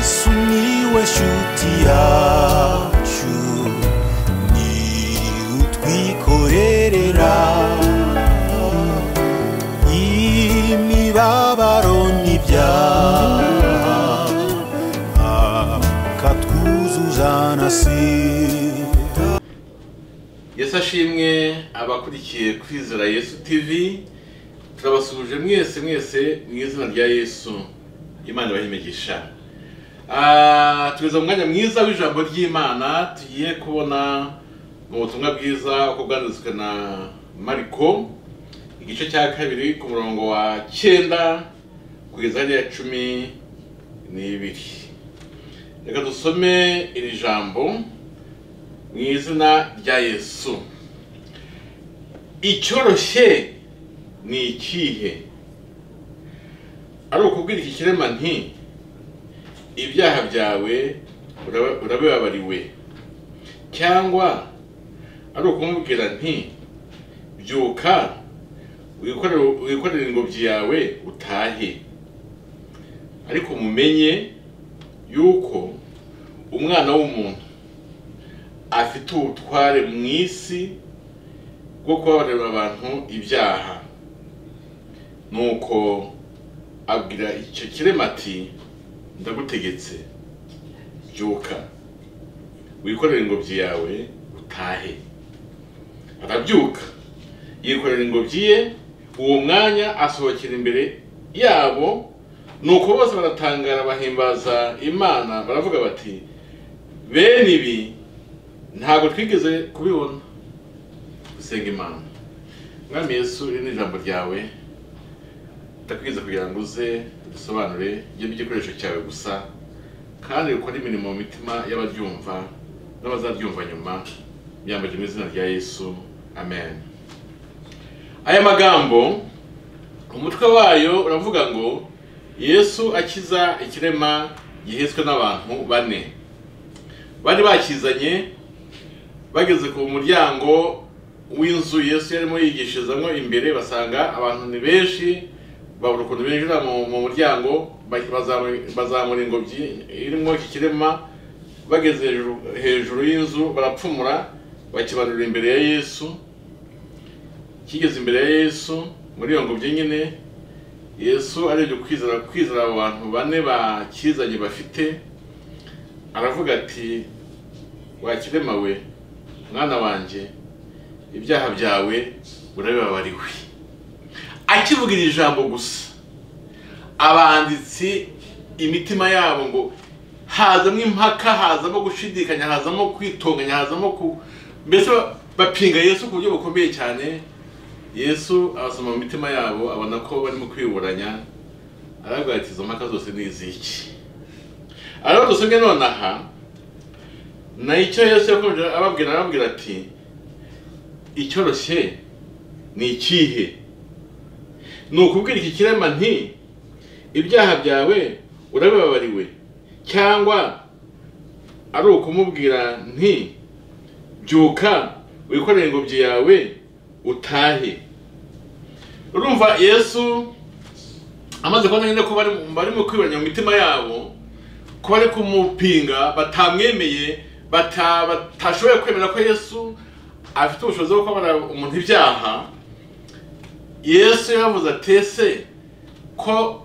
sumiłeś utiaciu ni utwikorerera imibabaro n'ibyaha akatwuzuza na sida yesu ashimwe abakurikiye kwizera yesu TV turabasuhuje mwese mwese mu izina rya yesu imana ibahimegisha Ah, tugeze mu mwanya mwiza w'ijambo ry'imana tugiye kubona mu butumwa bwiza uko bwanditswe na mariko igice cya kabiri ku murongo wa cyenda kugeza hariya cumi n'ibiri reka dusome iri jambo mu izina rya yesu icyoroshye ni ikihe ari ukubwira iki kirema nti ibyaha byawe uraba- urabibabariwe cyangwa ari ukumubwira nti byuka wikorere wikorere ingobyi yawe utahe ariko mumenye yuko umwana w'umuntu afite ubutware mu isi bwo kubabarira abantu ibyaha nuko abwira icyo kirema ati ndagutegetse byuka wikorere ingobyi yawe utahe arabyuka yikorera ingobyi ye uwo mwanya asohokera imbere yabo nuko bose baratangara bahimbaza imana baravuga bati bene ibi ntabwo twigeze kubibona gusenga imana mwami yesu iri ni ijambo ryawe ndakwiza kugira ngo uze udusobanure ibyo by'igikoresho cyawe gusa kandi ukore imirimo mu mitima y'abaryumva n'abazaryumva nyuma byambaje mu izina rya yesu amen aya magambo umutwe wayo uravuga ngo yesu akiza ikirema gihetswe n'abantu bane bari bakizanye bageze ku muryango w'inzu yesu yarimo yigishirizamo imbere basanga abantu ni benshi babura ukuntu binjira mu mu muryango ba- bazamura- bazamura ingobyi irimo iki kirema bageze hejuru- hejuru y'inzu barapfumura bakibanurira imbere ya yesu kigeze imbere ya yesu muri iyo ngobyi nyine yesu arebye kwizera kwizera abo bantu bane bakizanye bafite aravuga ati wakirema we mwana wanjye ibyaha byawe urabibabariwe akivuga iri jambo gusa abanditsi imitima yabo ngo hazamo impaka hazamo gushidikanya hazamo kwitonganya hazamo ku mbese ba- bapinga yesu ku buryo bukomeye cyane yesu abasoma mu mitima yabo abona ko barimo kwiburanya aravuga ati izo mpaka zose ni iziki ariho dusomye nonaha na icyo yesu yakomeje ababwira arababwira ati icyoroshye ni ikihe ni ukubwira iki kirema nti ibyaha byawe urabibabariwe cyangwa ari ukumubwira nti byuka wikorere ingobyi yawe utahe urumva yesu amaze kubona nyine ko bari barimo kwibanya mu mitima yabo ko bari kumupinga batamwemeye bata- batashoboye kwemera ko yesu afite ubushobozi bwo kubara umuntu ibyaha yesu yavuze ati ese ko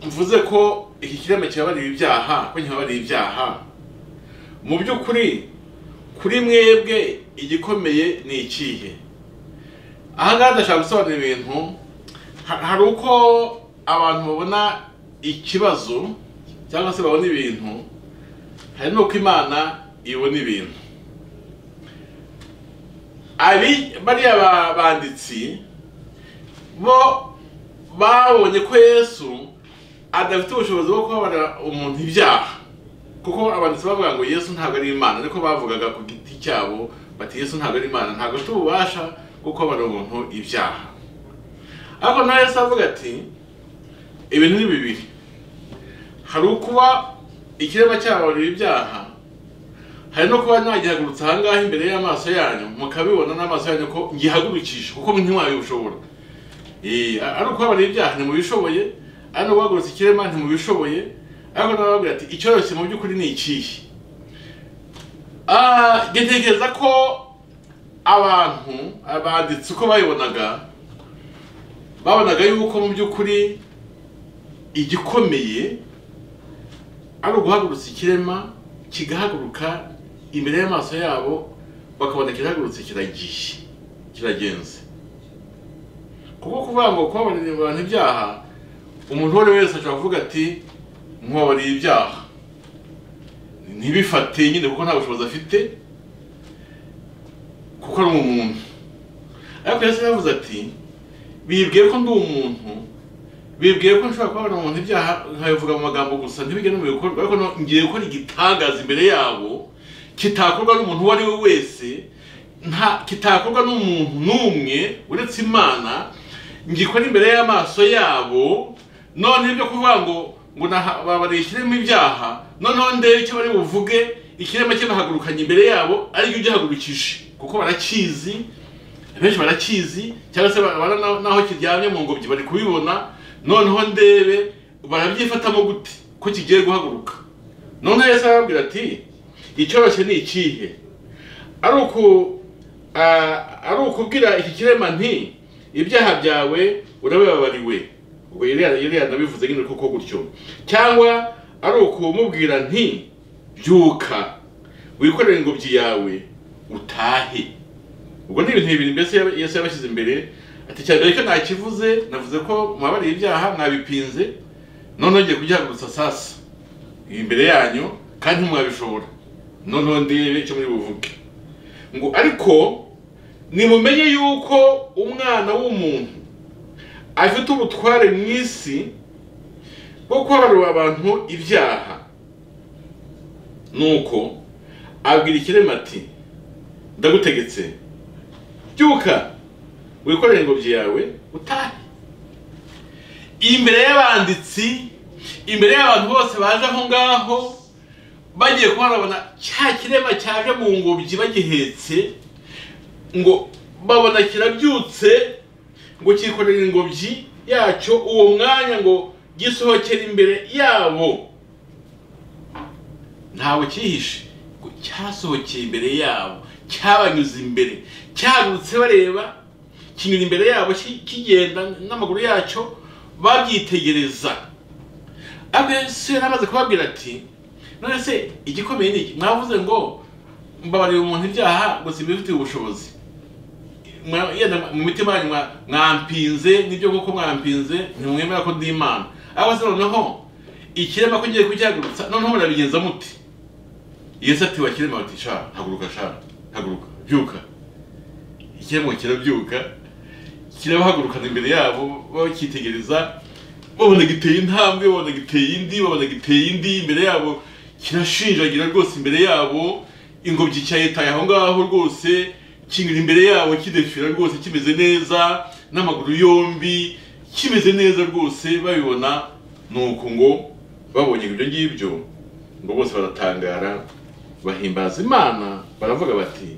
mvuze ko iki kirema kibabariye ibyaha ko nkibabariye ibyaha mu by'ukuri kuri mwebwe igikomeye ni ikihe aha ngaha ndashaka gusobanura ibintu Ha- hari uko abantu babona ikibazo cyangwa se babona ibintu hari n'uko imana ibona ibintu abi bariya ba- banditsi bo babonye ko yesu adafite ubushobozi bwo kubabarira umuntu ibyaha kuko abanditsi bavuga ngo yesu ntabwo ari imana ariko bavugaga ku giti cyabo bati yesu ntabwo ari imana ntabwo afite ububasha bwo kubabarira umuntu ibyaha ariko nawe yesu avuga ati ibintu ni bibiri hari ukuba ikirema cyababarira ibyaha hari no kuba nagihagurutsa aha ngaha imbere y'amaso yanyu mukabibona n'amaso yanyu ko ngihagurukisha kuko ntimwabibishobora Eh, ari ukubabarira ibyaha ntimubishoboye ari no guhagurutsa ikirema ntimubishoboye ariko nababwira ati icyoroshye mu by'ukuri ni ikihe Ah, ngetekereza ko abantu abanditsi uko bayibonaga babonaga yuko mu by'ukuri igikomeye ari uguhagurutsa ikirema kigahaguruka imbere y'amaso yabo bakabona kirahagurutse kiragiye kiragenze kuko kuvuga ngo kubabarira abantu ibyaha umuntu uwo ari we wese ashobora kuvuga ati mubabariye ibyaha ntibifate nyine kuko nta bushobozi afite kuko ari umuntu ariko yesu yavuze ati bibwiye ko ndi umuntu bibwiye ko nshobora kubabona umuntu ibyaha nkabivuga mu magambo gusa ntibigire no mu bikorwa ariko no- ngiye gukora igitangaza imbere yabo kitakorwa n'umuntu uwo ari we wese nta kitakorwa n'umuntu n'umwe uretse imana ngikora imbere y'amaso yabo none ibyo kuvuga ngo ngo naha- babariye ikirema ibyaha noneho ndebe icyo bari buvuge ikirema kibahagurukanye imbere yabo aricyo ugihagurukije kuko barakizi benshi barakizi cyangwa se barabona na- naho kiryamye mu ngobyi bari kubibona noneho ndebe barabyifatamo gute ko kigiye guhaguruka noneho yesu arababwira ati icyoroshye ni ikihe ari uku ah, ari ukubwira iki kirema nti ibyaha byawe urabibabariwe ubwo Eliya Eliya nabivuze nyine kuko gutyo cyangwa ari ukumubwira nti byuka wikorere ingobyi yawe utahe ubwo ni ibintu bibiri mbese yaba- yesu yabashyize imbere ati cya mbere cyo ntakivuze navuze ko mubabariye ibyaha mwabipinze noneho ngiye kugihagurutsa sasa imbere yanyu kandi ntimwabishobora noneho ndebe icyo muri buvuge ngo ariko nimumenye yuko umwana w'umuntu afite ubutware mu isi bwo kubabarira abantu ibyaha nuko abwira ikirema ati ndagutegetse byuka wikorere ingobyi yawe utahe imbere y'abanditsi imbere y'abantu bose baje aho ngaho bagiye kuba barabona cya kirema cyaje mu ngobyi bagihetse ngo babona kirabyutse ngo cyikorere ingobyi yacyo uwo mwanya ngo gisohokere imbere yabo ntawe cyihishe ngo cyasohokeye imbere yabo cyabanyuze imbere cyagurutse bareba kinyura imbere yabo ki- kigenda n'amaguru yacyo babyitegereza ariko yesu yari amaze kubabwira ati none se igikomeye ni iki mwavuze ngo mbabarira umuntu ibyaha gusa ibifitiye ubushobozi mwa- yenda mu mitima yanyu mwa- mwampinze nibyo koko mwampinze ntimwemera ko ndi imana ariko se noneho ikirema ko ngiye kugihagurutsa noneho murabigenza muti yesu ati wa kirema bati sha haguruka sha haguruka byuka ikirema ngo kirabyuka kirabahagurukana imbere yabo bakitegereza babona giteye intambwe babona giteye indi babona giteye indi imbere yabo kirashinjagira rwose imbere yabo ingobyi cyayitaye aho ngaho rwose kinyura imbere yabo kidefira rwose kimeze neza n'amaguru yombi kimeze neza rwose babibona ni uku ngo babonye ibyo ngibyo ngo bose baratangara bahimbaza imana baravuga bati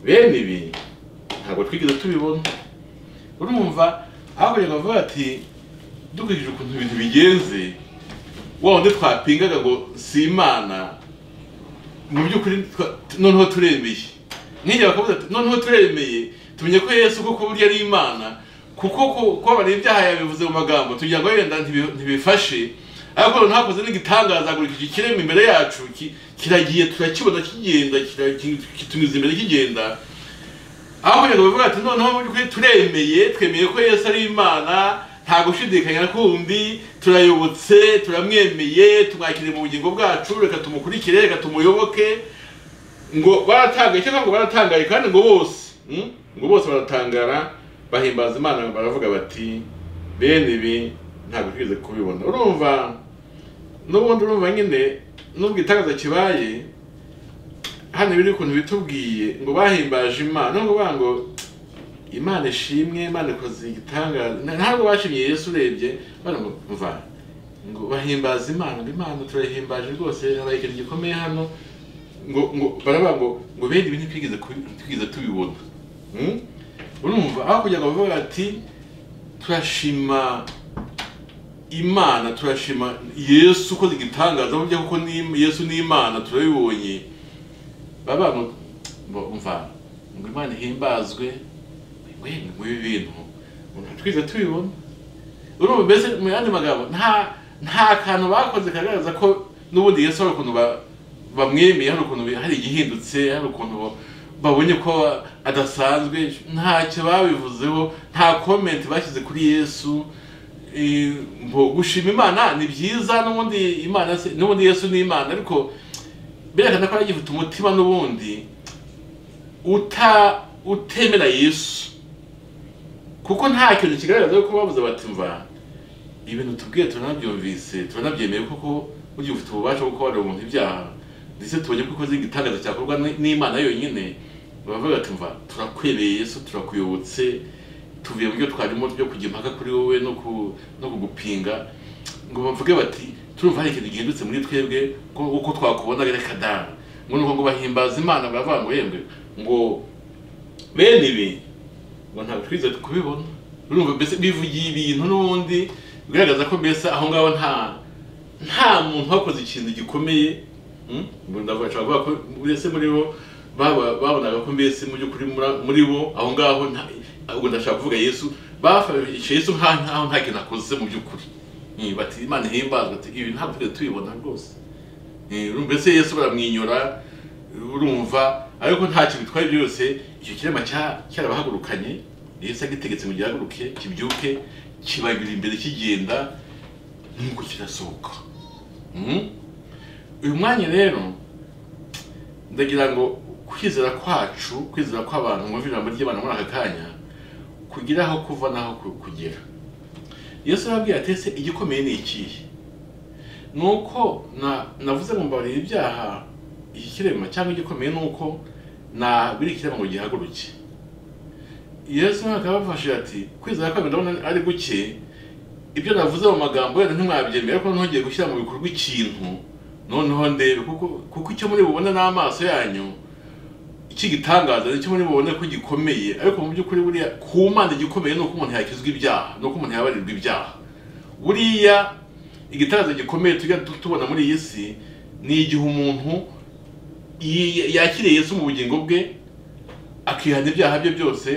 bene ibi ntabwo twigeze tubibona urumva hakurya bavuga ati dukurikije ukuntu ibintu bigenze wa wundi twapingaga ngo si imana mu by'ukuri twa- noneho turemeye nk'igihe bakavuga ati noneho turemeye tumenye ko yesu kuko burya ari imana kuko ku- kubabarira ibyaha yabivuze mu magambo tugira ngo wenda ntibi- ntibifashe ariko noneho hakoze n'igitangaza agurikije ikirema imbere yacu ki- kiragiye turakibona kigenda kira- ki- kitunyuze imbere kigenda aho kugira ngo bavuga ati noneho mu by'ukuri turemeye twemeye ko yesu ari imana nta gushidikanya kundi turayobotse turamwemeye tumwakire mu bugingo bwacu reka tumukurikire reka tumuyoboke ngo baratangaye cyangwa ngo baratangaye kandi ngo bose mm, ngo bose baratangara bahimbaza imana baravuga bati bene ibi ntabwo twigeze kubibona urumva n'ubundi urumva nyine nubwo itangazo kibaye hano biri ukuntu bitubwiye ngo bahimbaje imana no kuvuga ngo imana ishimwe imana ikoze igitangaza Na- ntabwo bashimye yesu urebye bari ngo mva ngo bahimbaza imana ngo imana turayihimbaje rwose habaye ikintu gikomeye hano ngo ngo baravuga ngo ngo bene ibi ntitwigeze kubi- twigeze tubibona Hmm? urumva aho kugira ngo bavuga ati turashima imana turashima yesu ukoze igitangaza burya kuko ni- yesu ni imana turabibonye baba mva ngo imana ihimbazwe we ngo ibi bintu umuntu twize tubibona urumva mbese mu yandi magambo nta nta kantu bakoze kagaragaza ko n'ubundi yesu hari ukuntu ba- bamwemeye hari ukuntu bi- hari igihindutse hari ukuntu bo- babonye ko adasanzwe ntacyo babivuzeho nta komenti bashyize kuri yesu Eh, mbo gushima imana ni byiza n'ubundi imana se- n'ubundi yesu ni imana ariko berekana ko agifite umutima n'ubundi uta utemera yesu kuko nta kintu kigaragaza ko bavuze bati mva ibintu tubwiye turanabyumvise turanabyemeye kuko burya ufite ububasha bwo kubabarira umuntu ibyaha ndetse tubonye ko ukoze igitangaza cyakorwa n- n'imana yonyine baravuga bati mva turakwemeye yesu turakuyobotse tuvuye mu byo twarimo byo kujya impaka kuri wowe no ku no kugupinga ngo bavuge bati turumva hari ikintu gihindutse muri twebwe ko uko twakubona reka da ngo nuko ngo bahimbaza imana baravuga ngo yemwe ngo bene ibi ngo ntabwo twize kubibona urumva mbese bivugiye ibintu n'ubundi bigaragaza ko mbese aho ngaho nta nta muntu wakoze ikintu gikomeye mm, ngo ndavuga nshobora kuvuga ko mbese muri bo baba- babonaga ko mbese mu by'ukuri mura- muri bo aho ngaho nta- ubwo ndashaka kuvuga yesu bafashe yesu nka- nkaho nta kintu akoze mu by'ukuri Mm, bati imana ihimbazwe ati ibi ntabwo twigeze tubibona rwose Eh, urumva ese yesu baramwinyura urumva ariko nta kintu bitwaye byose icyo kirema cya- cyarabahagurukanye yesu agitegetse ngo gihaguruke kibyuke kibagira imbere kigenda nuko kirasohoka Mm? uyu mwanya rero ndagira ngo kwizera kwacu kwizera kw'abantu mwumva ijambo ry'imana muri aka kanya kugira aho kuva n'aho ku- kugera yesu arababwira ati ese igikomeye ni ikihe nuko na navuze ngo mbabarire ibyaha iki kirema cyangwa igikomeye nuko na biri kirema ngo gihaguruke yesu nawe akaba abafashije ati kwizera kwawe ndabona ari guke ibyo navuze mu magambo yenda ntimwabyemera ko ntongeye gushyira mu bikorwa ikintu noneho ndebe kuko kuko icyo muri bubona n'amaso yanyu ikigitangaza nicyo muri bubone ko gikomeye ariko mu by'ukuri buriya ku mana igikomeye ni uko umuntu yakizwa ibyaha ni uko umuntu yabarirwa ibyaha buriya igitangaza gikomeye tujya tu- tubona muri iyi si ni igihe umuntu yi- yakiriye Yesu mu bugingo bwe akihana ibyaha bye byose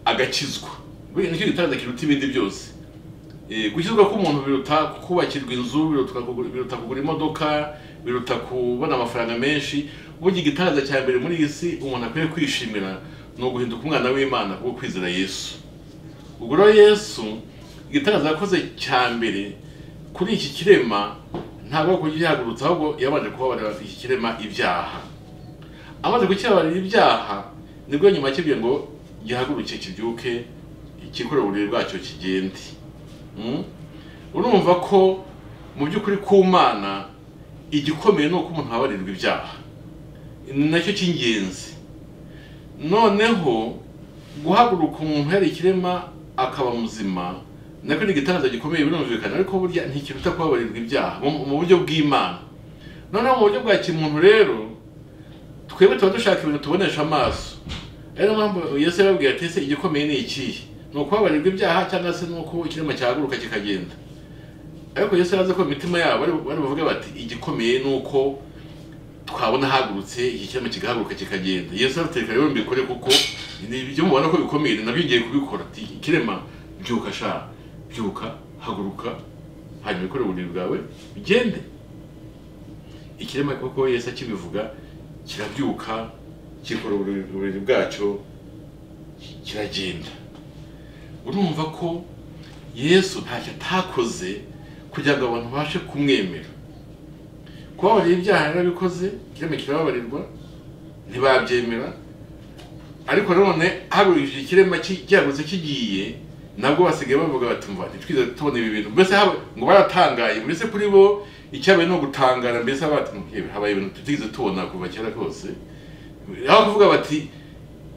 agakizwa buriya nicyo gitangaza kiruta ibindi byose Eh, gukizwa k'umuntu biruta kubakirwa inzu biruta kugura, biruta kugura imodoka biruta kubona amafaranga menshi burya igitangaza cya mbere muri iyi si umuntu akwiye kwishimira ni uguhinduka umwana w'imana wo kwizera yesu ubwo rero yesu igitangaza yakoze cya mbere kuri iki kirema ntabwo ari ukugihagurutsa ahubwo yabanje kubabarira iki kirema ibyaha amaze kukibabarira ibyaha nibwo nyuma yakibwiye ngo gihaguruke kibyuke kikorere uburiri bwacyo kigende Mm? urumva ko mu by'ukuri ku mana igikomeye ni uko umuntu ababarirwa ibyaha ni nacyo cy'ingenzi noneho guhaguruka umuntu yari ikirema akaba muzima nako ni igitangaza gikomeye birumvikana ariko burya ntikiruta kubabarirwa ibyaha mu mu buryo bw'imana noneho mu buryo bwa kimuntu rero twebwe tuba dushaka ibintu tubonesha amaso ari niyo mpamvu yesu yababwiye ati ese igikomeye ni ikihe ni ukubabarirwa ibyaha cyangwa se ni uko ikirema cyahaguruka kikagenda ariko yesu yazi ko mu mitima yabo bari bari buvuge bati igikomeye ni uko twabona ahagurutse iki kirema kigahaguruka kikagenda yesu aratereka rero mbikore kuko ni ibyo mubona ko bikomeye ni nabyo ngiye kubikora Ati, ikirema byuka sha byuka haguruka hanyuma ikore uburiri bwawe bigende ikirema koko yesu akibivuga kirabyuka kikora uburiri uburiri bwacyo ki- kiragenda urumva ko yesu ntacyo atakoze kugira ngo abantu babashe kumwemera kubabarira ibyaha yarabikoze kirema kirababarirwa ntibabyemera ariko none hagurishije ikirema ki- cyagutse kigiye nabwo basigaye bavuga bati mva ntitwize tubona ibi bintu mbese haba- ngo baratangaye mbese kuri bo icyabaye ni ugutangara mbese haba bati "Yewe, habaye ibintu tutigeze tubona kuva kera kose aho kuvuga bati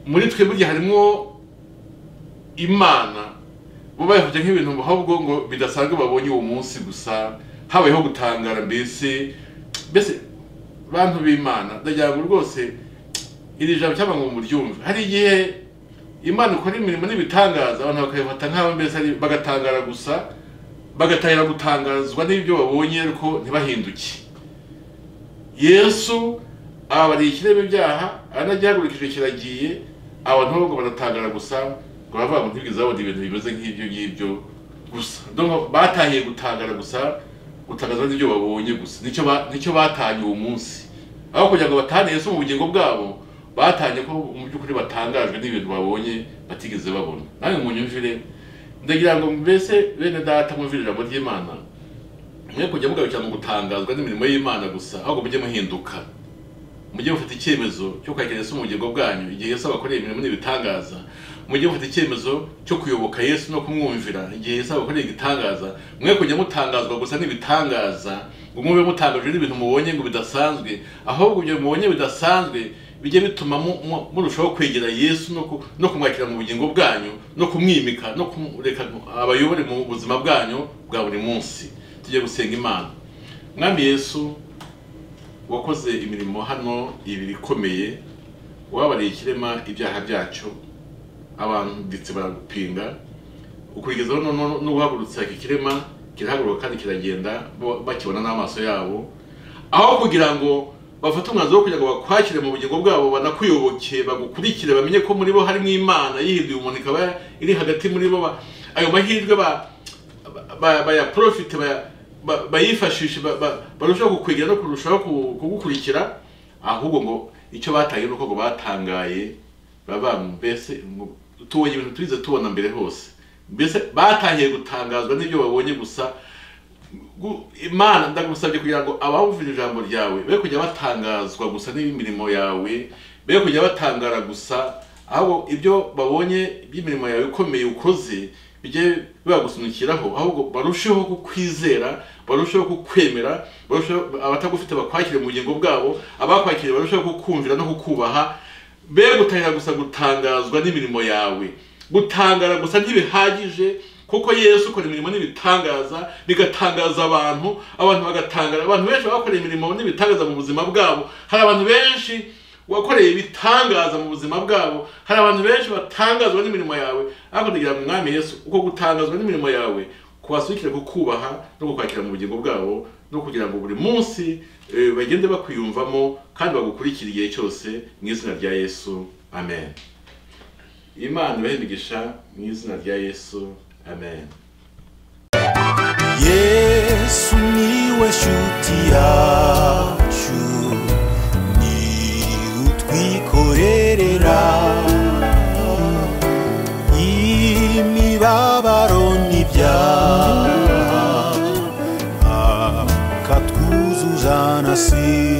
muri twe burya harimo imana bo bayifata nk'ibintu ahubwo ngo bidasanzwe babonye uwo munsi gusa habayeho gutangara mbese mbese bantu b'imana ndagira ngo rwose iri jambo cyangwa ngo muryumve hari igihe imana ikora imirimo n'ibitangaza abantu bakabifata nk'aho mbese ari- bagatangara gusa bagatahira gutangazwa n'ibyo babonye ariko ntibahinduke yesu ababariye ikirema ibyaha aranagihagurukije kiragiye abantu bo baratangara gusa ngo bavuga ngo ntibwizabona ibintu bimeze nk'ibyo ngibyo gusa Donc, batahiye gutangara gusa gutangazwa n'ibyo babonye gusa nicyo ba- nicyo batanye uwo munsi aho kugira ngo batane yesu mu bugingo bwabo batanye ko mu by'ukuri batangajwe n'ibintu babonye batigeze babona nawe munyumvire ndagira ngo mbese bene data mwumvire ijambo ry'imana mwe kujya mugarukira mu gutangazwa n'imirimo y'imana gusa ahubwo mujye muhinduka mujye mufata icyemezo cyo kwakira yesu mu bugingo bwanyu igihe yesu abakoreye imirimo n'ibitangaza mujye mufata icyemezo cyo kuyoboka yesu no kumwumvira igihe yesu abakoreye igitangaza mwe kujya mutangazwa gusa n'ibitangaza ngo mube mutangajwe n'ibintu mubonye ngo bidasanzwe ahubwo ibyo mubonye bidasanzwe bijye bituma mu- mu- murushaho kwegera yesu no ku- no kumwakira mu bugingo bwanyu no kumwimika no kumureka abayobore mu buzima bwanyu bwa buri munsi tujye gusenga imana mwami yesu wakoze imirimo hano ibiri ikomeye wabariye ikirema ibyaha byacyo abantu ndetse baragupinga ukurigezaho noneho n'uwahagurutse iki kirema kirahaguruka kandi kiragenda bo- bakibona n'amaso yabo aho kugira ngo bafate umwanzuro wo kugira ngo bakwakire mu bugingo bwabo banakuyoboke bagukurikire bamenye ko muri bo harimo imana yihinduye umuntu ikaba iri hagati muri bo ba- ayo mahirwe ba- ba- bayaprofite baya- ba- bayifashishe ba- ba- barushaho kukwegera no kurushaho ku- kugukurikira ahubwo ngo icyo batangiye ni uko ngo batangaye baba mbese ngo tubonye ibintu turize tubona mbere hose mbese batangiye gutangazwa n'ibyo babonye gusa Gu- imana ndagusabye kugira ngo abawumvira ijambo ryawe be kujya batangazwa gusa n'imirimo yawe be kujya batangara gusa ahubwo ibyo babonye by'imirimo yawe ikomeye ukoze bijye bagusunikiraho ahubwo barusheho kukwizera barusheho kukwemera barusheho abatagufite bakwakire mu bugingo bwabo abakwakiriye barusheho kukumvira no kukubaha be gutahira gusa gutangazwa n'imirimo yawe gutangara gusa ntibihagije kuko yesu ukora imirimo n'ibitangaza bigatangaza abantu abantu bagatangara abantu benshi bakoreye imirimo n'ibitangaza mu buzima bwabo hari abantu benshi wakoreye ibitangaza mu buzima bwabo hari abantu benshi batangazwa n'imirimo yawe ariko ndagira ngo mwami yesu uko gutangazwa n'imirimo yawe kubasukira kukubaha no kukwakira mu bugingo bwabo no kugira ngo buri munsi eh, bagende bakwiyumvamo kandi bagukurikire igihe cyose mu izina rya yesu amen imana ibahe imigisha mu izina rya yesu amen yesu niwe shuti yacu ni utwikorerera imibabaro n'ibyaha akatwuzuza na si